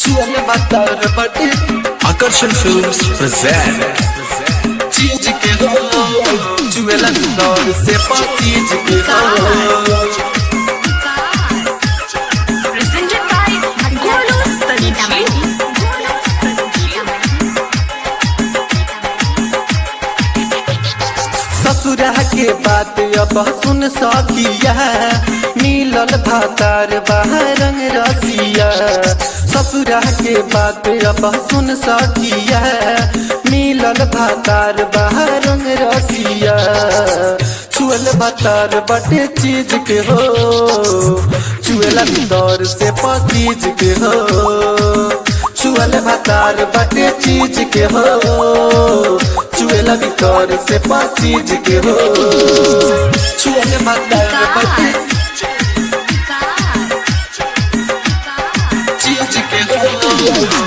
चुअल भतार बाटे Akarshan Films present चीज के हो चुएला दौर से पसीज के हो presented by Golu Sanjeev. ससुरा के बात अब सुन सकिया मिलल भातार रंग रसिया ससुरा के बात अब सुन सकिया मिलल भातार रंग रसिया चुअल भातार बटे चीज के हो चुएला दौर से पसीज के हो चुअल भातार बटे चीज के हो चुएला भीतर से पसीज के हो चुअल भातार बटे चीज के हो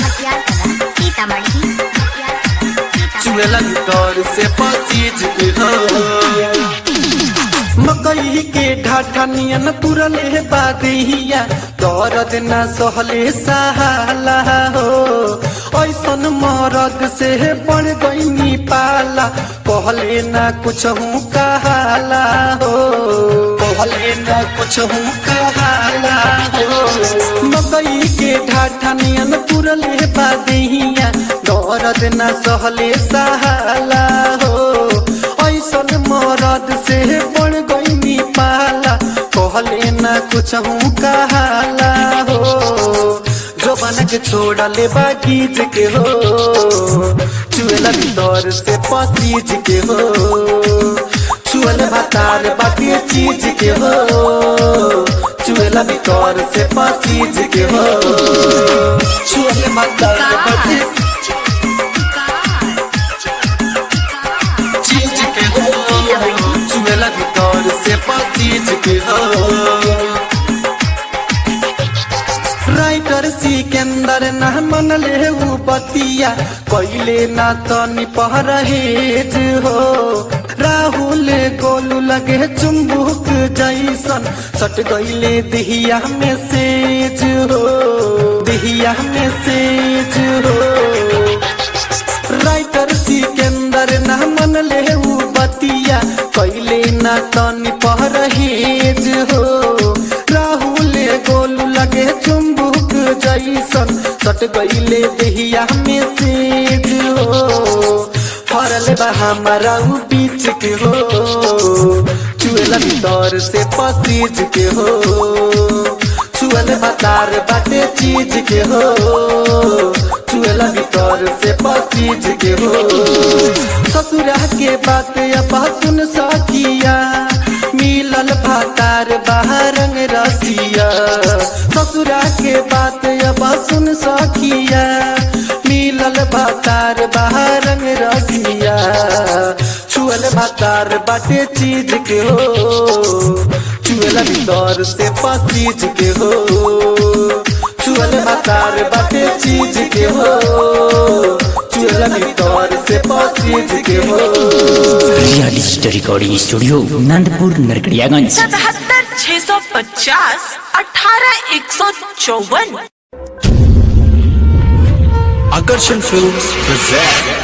चुएला भीतर से पसीज के हो मकई के ढाठा नियन तुरले बादिया दर्द न सहले सहाला हो ऐसन मरद से बढ़ गईनी पाला कहले न कुछ हूँ कहाला हो कहले न कुछ हूँ कहाला हो मकई के ढाठा नियन तुरले बादिया दर्द न सहले सहाला हो ऐसन मरद से बढ़ गईनी पाला कहले न कुछ हूँ कहाला हो जो बन के छोड़ा ले बागीज के हो चुएला भीतर से पसीज के हो चुएल भातार बाकी चीज के हो चुएला भीतर से पसीज के हो चुएल भातार बाकी चीज के हो चुएला भीतर से पसीज के हो राइटर सिकंदर ना मन ले ऊ बतिया कैले ना तनी परहेज हो राहुल गोलू लगे चुम्बुक जैसन सट गईले दिहिया में सेज हो दिहिया में सेज हो राइटर सिकंदर ना मन ले ऊ बतिया कैले ना तनी परहेज हो राहुल गोलू लगे चुम्बुक जैसन सट गईले देहिया में सेज हो फरल बा हमारा ऊ बीच के हो चुएला भीतर से पसीज के हो चुअल बतार बाटे चीज के हो चुएला भीतर से पसीज के हो ससुरा के बात अब सुन सकिया मिलल भातार रंग रसिया ससुरा के बात अब सुन सकिया मिलल भातार रंग रसिया छुअल भातार बाटे चीज के हो चुएला भीतर से पसीज के हो चुअल भातार बाटे चीज के हो चुएला भीतर से पसीज के हो रिया digital recording studio Nandpur Narkatiaganj सतहत्तर छह सौ पचास अठारह एक सौ चौवन Akarshan Films present